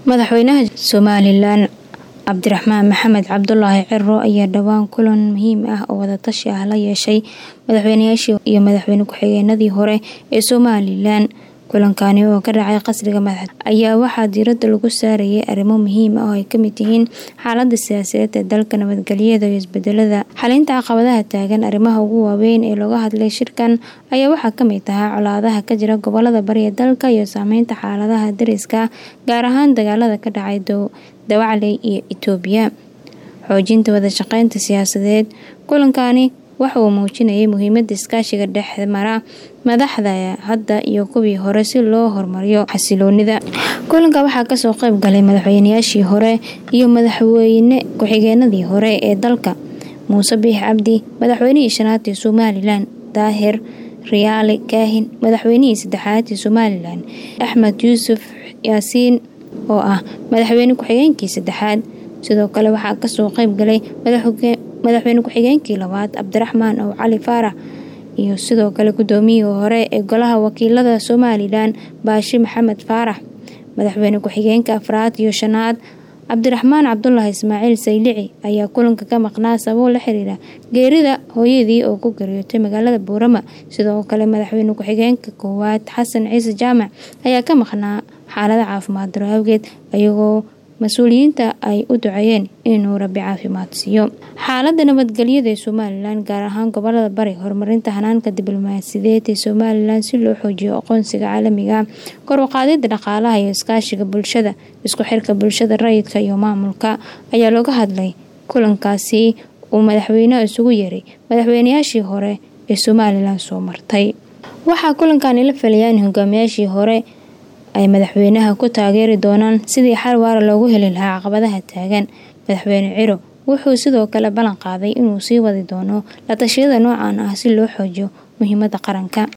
madaxweynaha somalilan cabdiraxmaan maxamed cabdulaahi ciro ayaa dhowaan kulan muhiim ah oo wadatashi ah la yeeshay madaxweynayaashii iyo madaxweyne ku-xigeenadii hore ee somalilan kulankani oo ka dhacay qasriga madax ayaa waxaa diirada lagu saarayay arrimo muhiim ah oo ay kamid yihiin xaalada siyaasadeed ee dalka nabadgelyada iyo isbedelada xalinta caqabadaha taagan arrimaha ugu waaweyn ee looga hadlay shirkan ayaa waxaa kamid ahaa colaadaha ka jira gobolada bariya dalka iyo saameynta xaaladaha dariska gaar ahaan dagaalada ka dhacay dawacley iyo itoobiya xoojinta wadashaqeynta siyaasadeed kulankani waxa uu muujinayay muhiimada iskaashiga dhexmara madaxda hadda iyo kuwii hore si loo horumariyo xasiloonida kulanka waxaa kasoo qeyb galay madaxweynayaashii hore iyo madaxweyne ku-xigeenadii hore ee dalka muuse biix cabdi madaxweynihii shanaad ee somalilan daahir riyaale kaahin madaxweynihii saddexaad ee somalilan axmed yuusuf yaasiin oo ah madaxweyne ku-xigeenkii saddexaad sidoo kale waxaa kasoo qeyb galay madaxweyne ku-xigeenkii labaad cabdiraxmaan ow cali faarax iyo sidoo kale gudoomiyihii hore ee golaha wakiilada somalilan baashi maxamed faarax madaxweyne ku-xigeenka afraad iyo shanaad cabdiraxmaan cabdulaahi ismaaciil saylici ayaa kulanka ka maqnaa sababo la xiriira geerida hooyadii oo ku geeriyootay magaalada buurama sidoo kale madaxweyne ku-xigeenka koowaad xasan ciise jaamac ayaa ka maqnaa xaalada caafimaad daro awgeed ayagoo mas-uuliyiinta ay u duceeyeen inuu rabi caafimaad siiyo xaalada nabadgelyada ee somalilan gaar ahaan gobolada bari horumarinta hanaanka diblomaasiyadeed ee somalilan si loo xoojiyo aqoonsiga caalamiga kor u qaadida dhaqaalaha iyo iskaashiga bulshada isku xirka bulshada rayidka iyo maamulka ayaa looga hadlay kulankaasi uu madaxweyneha isugu yeeray madaxweynayaashii hore ee somalilan soo martay waxaa kulankani la filayaa in hogaamiyaashii hore ay madaxweynaha ku taageeri doonaan sidii xal waara loogu heli lahaa caqabadaha taagan madaxweyne ciro wuxuu sidoo kale ballan qaaday inuu sii wadi doono la tashiyada noocan ah si loo xoojiyo muhiimada qaranka